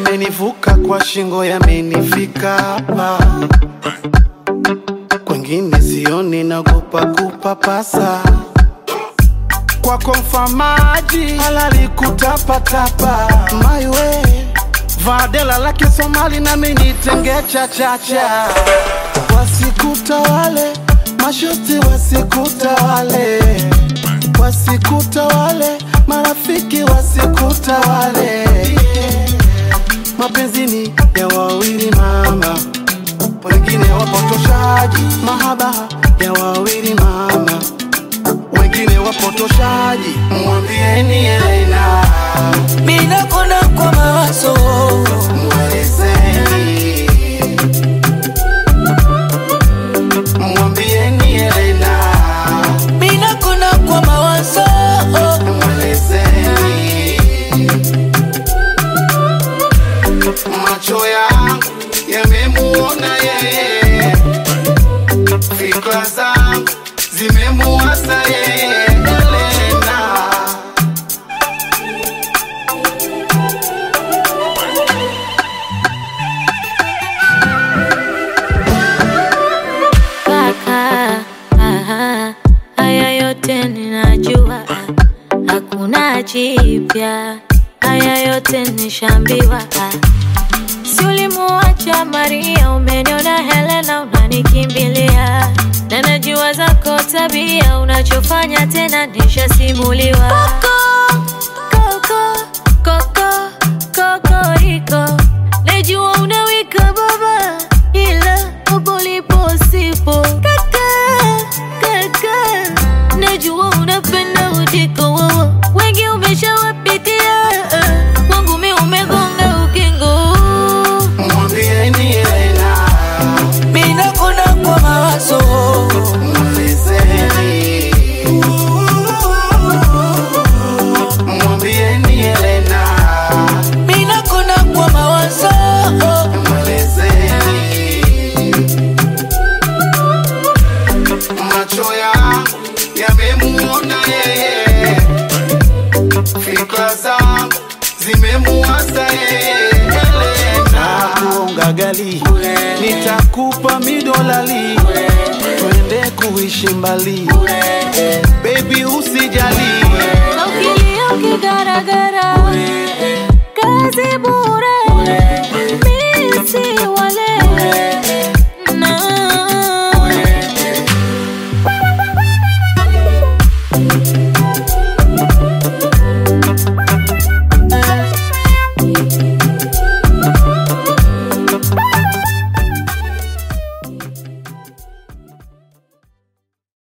yamenivuka kwa shingo yamenifika hapa kwengine sioni nagopa kupapasa kwako mfamaji halali kutapatapa maiwe vadela la kisomali nami nitenge chachacha wasikutawale mashuti wasikutawale wasikutawale marafiki wasikutawale mapenzini ya wawili mama wengine wapotoshaji mahaba ya wawili mama wengine wapotoshaji mwambieni Elena Mina kona kwa mawazo mwelezeni mwambieni Elena Mina kona kwa mawazo mwelezeni macho yangu yamemuona yeye fikra zangu zimemuasa yeye Elena Kaka, aha, haya yote ninajua, hakuna jipya, haya yote nishambiwa. Si ulimuacha Maria, umeniona Helena, unanikimbilia na najua zako tabia, unachofanya tena nishasimuliwa. Koko, koko, koko, kokoriko, najua unawika baba, ila hapo ulipo sipo. Kaka, kaka, najua unapenda utiko wowo, wengi umeshawapitia, kwangu mi umegonga ukingo. mwambieni Elena Mina kona kwa mawazo mwelezeni mwambieni Elena Mina kona kwa mawazo mwelezeni macho yangu yamemuona yeye fikra zangu zimemuasa yeye Elena kuonga gali nitakupa midolali twende kuishi mbali baby usijali Na ukilia ukigaragara, kazi bure, mi si wale